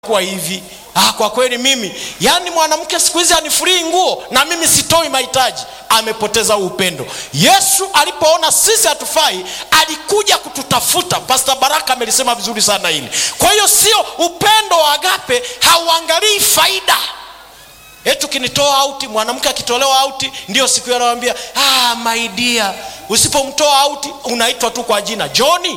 kuwa hivi ah, kwa kweli mimi yaani mwanamke siku hizi anifurii nguo na mimi sitoi mahitaji amepoteza huu upendo yesu alipoona sisi hatufai alikuja kututafuta pasta baraka amelisema vizuri sana hili kwa hiyo sio upendo wa agape hauangalii faida eti ukinitoa auti mwanamke akitolewa auti ndio siku hiyo anawambia ah, maidia usipomtoa auti unaitwa tu kwa jina joni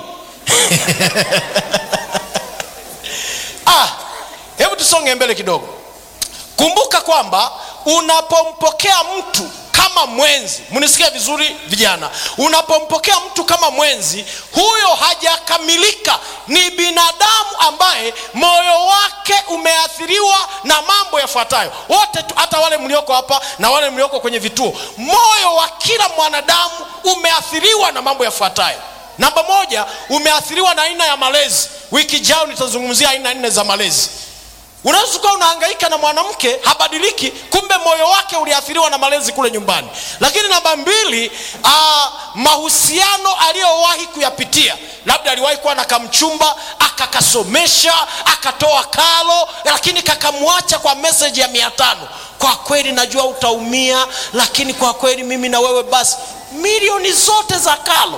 ah, hebu tusonge mbele kidogo kumbuka kwamba unapompokea mtu kama mwenzi mnisikia vizuri vijana unapompokea mtu kama mwenzi huyo hajakamilika ni binadamu ambaye moyo wake umeathiriwa na mambo yafuatayo wote tu, hata wale mlioko hapa na wale mlioko kwenye vituo moyo wa kila mwanadamu umeathiriwa na mambo yafuatayo namba moja umeathiriwa na aina ya malezi wiki jao nitazungumzia aina nne za malezi unaweza ukawa unahangaika na mwanamke habadiliki kumbe moyo wake uliathiriwa na malezi kule nyumbani lakini namba mbili uh, mahusiano aliyowahi kuyapitia labda aliwahi kuwa na kamchumba akakasomesha akatoa kalo lakini kakamwacha kwa meseji ya mia tano kwa kweli najua utaumia lakini kwa kweli mimi na wewe basi milioni zote za kalo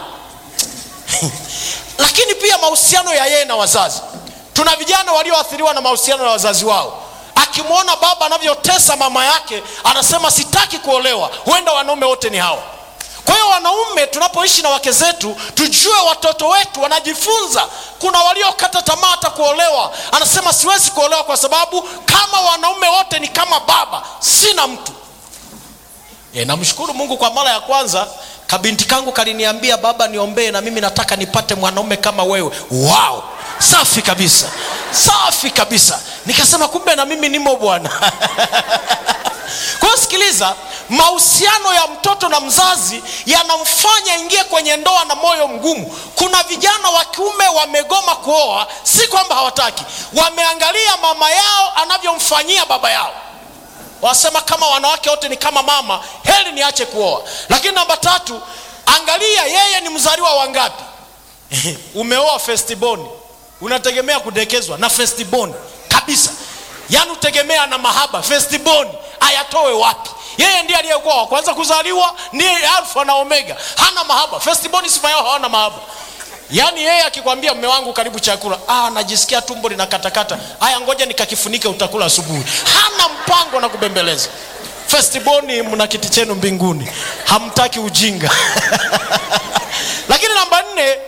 lakini pia mahusiano ya yeye na wazazi tuna vijana walioathiriwa na mahusiano ya wazazi wao akimwona baba anavyotesa mama yake anasema sitaki kuolewa huenda wanaume wote ni hawa kwa hiyo wanaume tunapoishi na wake zetu tujue watoto wetu wanajifunza kuna waliokata tamaa hata kuolewa anasema siwezi kuolewa kwa sababu kama wanaume wote ni kama baba sina mtu e, namshukuru mungu kwa mara ya kwanza kabinti kangu kaliniambia baba niombee na mimi nataka nipate mwanaume kama wewe wow safi kabisa safi kabisa nikasema kumbe na mimi nimo bwana kwa hiyo sikiliza mahusiano ya mtoto na mzazi yanamfanya ingie kwenye ndoa na moyo mgumu kuna vijana wa kiume wamegoma kuoa si kwamba hawataki wameangalia mama yao anavyomfanyia baba yao wasema kama wanawake wote ni kama mama heli niache kuoa lakini namba tatu angalia yeye ni mzaliwa wangapi umeoa festiboni unategemea kudekezwa na festiboni kabisa yaani utegemea na mahaba festiboni ayatoe wapi yeye ndiye aliyekuwa wa kwanza kuzaliwa ndiye alfa na omega hana mahaba festiboni sifa yao hawana mahaba yaani yeye akikwambia mme wangu karibu chakula ah, najisikia tumbo linakatakata haya ngoja nikakifunike utakula asubuhi hana mpango na kubembeleza festiboni mna kiti chenu mbinguni hamtaki ujinga lakini namba nne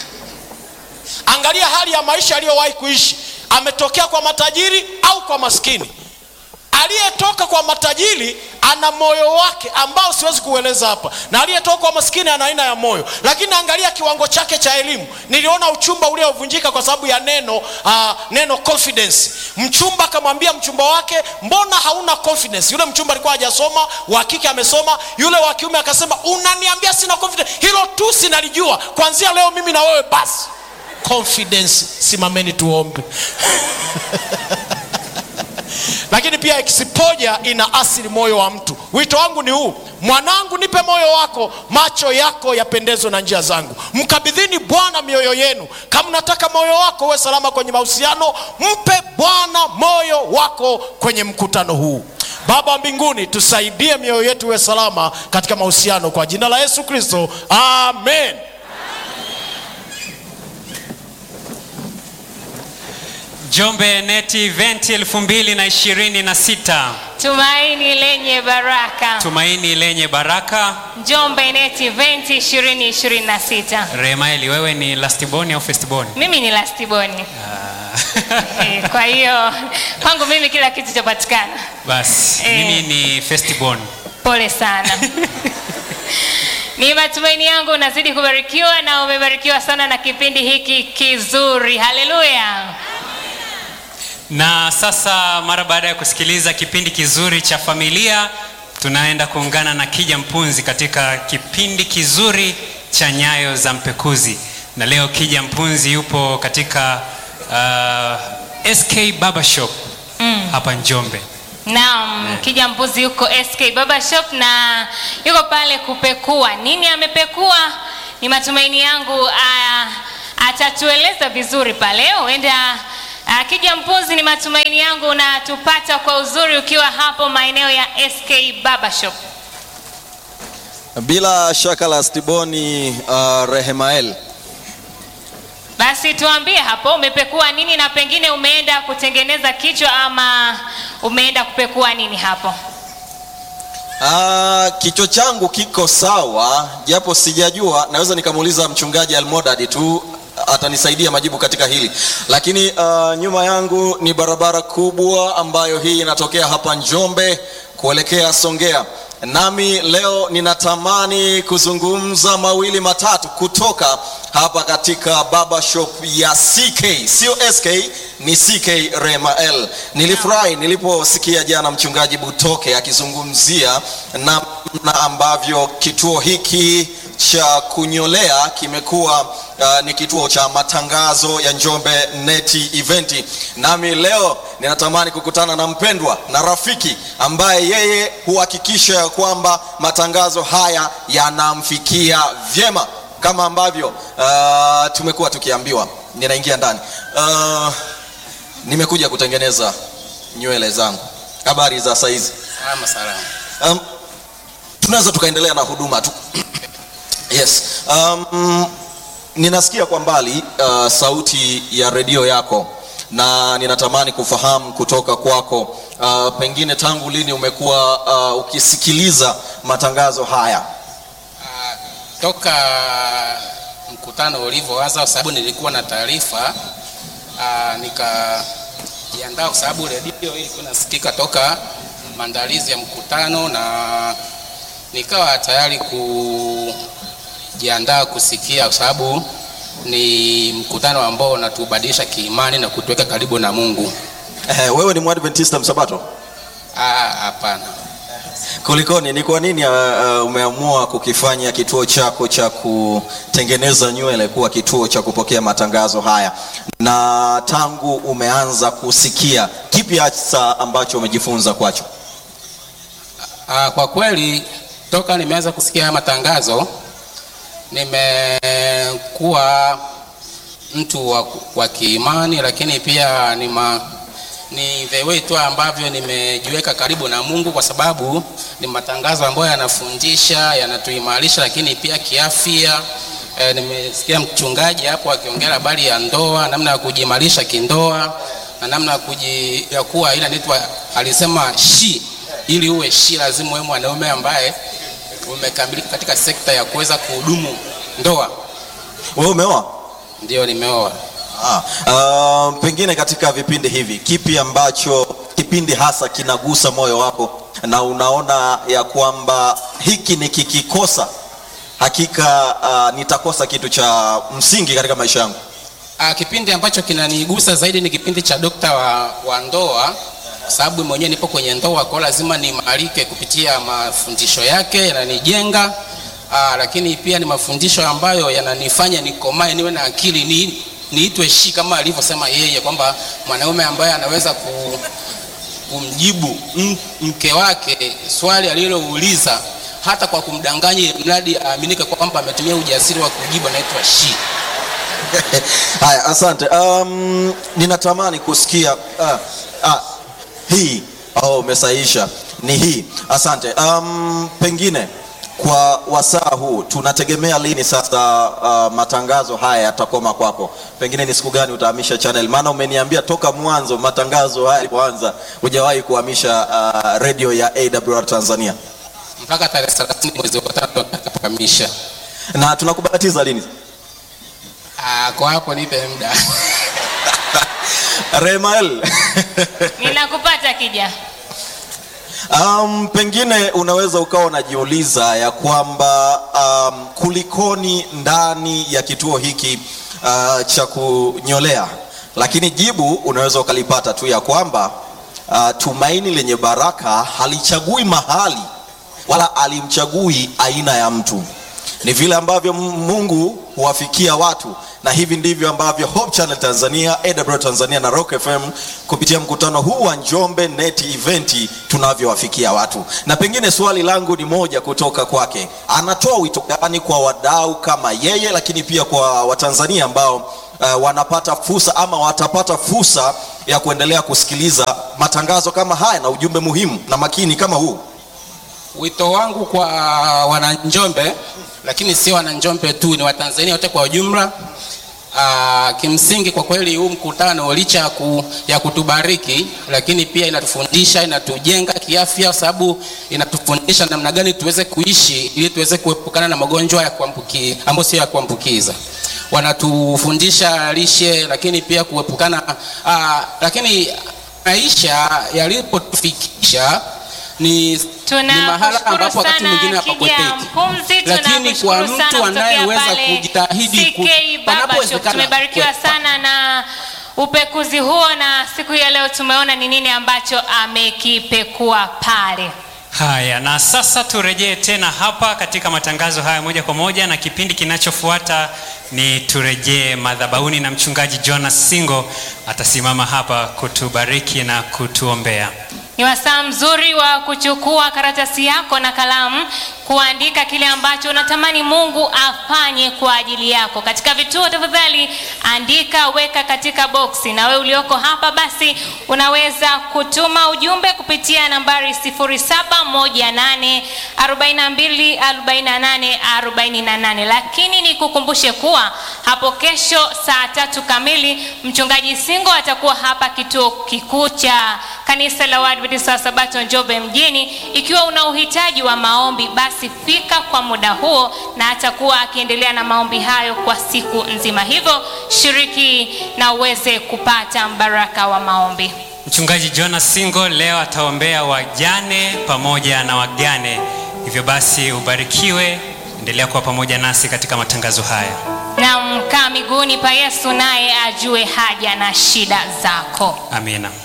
angalia hali ya maisha aliyowahi kuishi ametokea kwa matajiri au kwa maskini aliyetoka kwa matajiri ana moyo wake ambao siwezi kueleza hapa na aliyetoka kwa maskini ana aina ya moyo lakini angalia kiwango chake cha elimu niliona uchumba uliovunjika kwa sababu ya neno uh, neno confidence mchumba akamwambia mchumba wake mbona hauna confidence yule mchumba alikuwa hajasoma wa kike amesoma yule wa kiume akasema unaniambia sina confidence hilo tu sinalijua kwanzia leo mimi na wewe basi confidence simameni tuombe lakini pia eksipoja ina asili moyo wa mtu wito wangu ni huu mwanangu nipe moyo wako macho yako yapendezwe na njia zangu mkabidhini bwana mioyo yenu kama nataka moyo wako uwe salama kwenye mahusiano mpe bwana moyo wako kwenye mkutano huu baba wa mbinguni tusaidie mioyo yetu iwe salama katika mahusiano kwa jina la yesu kristo amen Njombe Neti Event 2026 Tumaini lenye baraka. tumaini lenye baraka. Njombe Net Event 2026. Remaeli, wewe ni lastborn au firstborn? Mimi ni lastiboni. Ah. Eh, Kwa hiyo kwangu mimi kila kitu chapatikana. Basi Eh. mimi ni firstborn. Pole sana. Ni matumaini yangu unazidi kubarikiwa na umebarikiwa sana na kipindi hiki kizuri. Haleluya. Na sasa mara baada ya kusikiliza kipindi kizuri cha familia, tunaenda kuungana na Kija Mpunzi katika kipindi kizuri cha Nyayo za Mpekuzi. Na leo Kija Mpunzi yupo katika uh, SK Barbershop Mm. hapa Njombe. Naam, Kija Mbuzi yuko SK Baba Shop na yuko pale kupekua. Nini amepekua? Ni matumaini yangu ah, atatueleza vizuri pale. Huenda Uh, Kija Mpunzi, ni matumaini yangu unatupata kwa uzuri ukiwa hapo maeneo ya SK Barbershop. Bila shaka la Stiboni uh, Rehemael. Basi tuambie hapo umepekua nini na pengine umeenda kutengeneza kichwa ama umeenda kupekua nini hapo? Ah, kichwa changu kiko sawa, japo sijajua, naweza nikamuuliza mchungaji Almodad tu atanisaidia majibu katika hili, lakini ah, nyuma yangu ni barabara kubwa ambayo hii inatokea hapa Njombe kuelekea Songea. Nami leo ninatamani kuzungumza mawili matatu kutoka hapa katika barber shop ya CK, sio SK, ni CK Remael. Nilifurahi niliposikia jana mchungaji Butoke akizungumzia namna ambavyo kituo hiki cha kunyolea kimekuwa uh, ni kituo cha matangazo ya Njombe Neti Eventi. Nami leo ninatamani kukutana na mpendwa na rafiki ambaye yeye huhakikisha ya kwamba matangazo haya yanamfikia vyema kama ambavyo uh, tumekuwa tukiambiwa. Ninaingia ndani. Uh, nimekuja kutengeneza nywele zangu. Habari za saizi? Salama salama. Um, tunaweza tukaendelea na huduma tu. Yes. Um, ninasikia kwa mbali uh, sauti ya redio yako na ninatamani kufahamu kutoka kwako uh, pengine tangu lini umekuwa uh, ukisikiliza matangazo haya? Ah, Toka mkutano ulivyoanza, kwa sababu nilikuwa na taarifa ah, nikajiandaa, kwa sababu redio ilikuwa inasikika toka maandalizi ya mkutano, na nikawa tayari kujiandaa kusikia, kwa sababu ni mkutano ambao unatubadilisha kiimani na kutuweka karibu na Mungu. Eh, wewe ni Mwadventista msabato? Ah, Hapana. Kulikoni, ni kwa nini uh, uh, umeamua kukifanya kituo chako cha kutengeneza nywele kuwa kituo cha kupokea matangazo haya? Na tangu umeanza kusikia, kipi hasa ambacho umejifunza kwacho? Ah, kwa kweli toka nimeanza kusikia haya matangazo nimekuwa mtu wa, wa kiimani, lakini pia ni, ma, ni the way tu ambavyo nimejiweka karibu na Mungu, kwa sababu ni matangazo ambayo yanafundisha, yanatuimarisha, lakini pia kiafya. E, nimesikia mchungaji hapo akiongea habari ya ndoa, namna ya kujiimarisha kindoa na namna ya kuji, ya kuwa ile inaitwa alisema shi, ili uwe shi lazima uwe mwanaume ambaye umekamilika katika sekta ya kuweza kuhudumu ndoa. Wewe umeoa? Ndio, nimeoa. Ah, uh, pengine katika vipindi hivi kipi ambacho kipindi hasa kinagusa moyo wako na unaona ya kwamba hiki nikikikosa hakika uh, nitakosa kitu cha msingi katika maisha yangu? Ah, kipindi ambacho kinanigusa zaidi ni kipindi cha dokta wa, wa ndoa kwa sababu mwenyewe nipo kwenye ndoa, kwa hiyo lazima niimarike kupitia mafundisho yake, yananijenga aa, lakini pia ni mafundisho ambayo yananifanya nikomae, niwe na akili, ni niitwe shi kama alivyosema yeye kwamba mwanaume ambaye anaweza ku, kumjibu m- mke wake swali alilouliza hata kwa kumdanganya, mradi aaminike kwamba ametumia ujasiri wa kujibu, anaitwa shi. Haya, asante. Um, ninatamani kusikia uh, uh, hii oh, umesahihisha ni hii. Asante. Um, pengine kwa wasaa huu tunategemea lini sasa uh, matangazo haya yatakoma kwako? Pengine ni siku gani utahamisha channel? Maana umeniambia toka mwanzo matangazo haya yalipoanza hujawahi kuhamisha uh, redio ya AWR Tanzania, mpaka tarehe 30 mwezi wa tatu atakapokamilisha. na tunakubatiza lini? Ah, kwa hapo nipe muda. Remael Ninakupata Kija. Um, pengine unaweza ukawa unajiuliza ya kwamba um, kulikoni ndani ya kituo hiki uh, cha kunyolea, lakini jibu unaweza ukalipata tu ya kwamba uh, tumaini lenye baraka halichagui mahali wala alimchagui aina ya mtu. Ni vile ambavyo M- Mungu huwafikia watu, na hivi ndivyo ambavyo Hope Channel Tanzania, AWR Tanzania na Rock FM kupitia mkutano huu wa Njombe Net Event tunavyowafikia watu. Na pengine swali langu ni moja kutoka kwake, anatoa wito gani kwa wadau kama yeye, lakini pia kwa Watanzania ambao uh, wanapata fursa ama watapata fursa ya kuendelea kusikiliza matangazo kama haya na ujumbe muhimu na makini kama huu Wito wangu kwa wananjombe, lakini sio wananjombe tu, ni Watanzania wote kwa ujumla. Aa, kimsingi kwa kweli huu mkutano licha ya, ku, ya kutubariki, lakini pia inatufundisha, inatujenga kiafya, kwa sababu inatufundisha namna gani tuweze kuishi ili tuweze kuepukana na magonjwa ya kuambuki ambayo sio ya kuambukiza. Wanatufundisha lishe, lakini pia kuepukana aa, lakini maisha yalipotufikisha ni ni mahala ambapo wakati mwingine hapakwepeki, lakini kwa mtu anayeweza kujitahidi ku- panapowezekana tumebarikiwa kukwepa. sana na upekuzi huo na siku hii ya leo tumeona ni nini ambacho amekipekua pale Haya, na sasa turejee tena hapa katika matangazo haya moja kwa moja, na kipindi kinachofuata ni turejee madhabahuni, na mchungaji Jonas Singo atasimama hapa kutubariki na kutuombea. ni wasaa mzuri wa kuchukua karatasi yako na kalamu kuandika kile ambacho unatamani mungu afanye kwa ajili yako katika vituo tafadhali andika weka katika boksi na wewe ulioko hapa basi unaweza kutuma ujumbe kupitia nambari 0718424848 lakini nikukumbushe kuwa hapo kesho saa tatu kamili mchungaji singo atakuwa hapa kituo kikuu cha kanisa la Waadventista wa Sabato Njombe mjini. Ikiwa una uhitaji wa maombi, basi fika kwa muda huo, na atakuwa akiendelea na maombi hayo kwa siku nzima. Hivyo shiriki na uweze kupata mbaraka wa maombi. Mchungaji Jonas Singo leo ataombea wajane pamoja na wagane. Hivyo basi ubarikiwe, endelea kuwa pamoja nasi katika matangazo haya. Na mkaa miguuni pa Yesu, naye ajue haja na shida zako. Amina.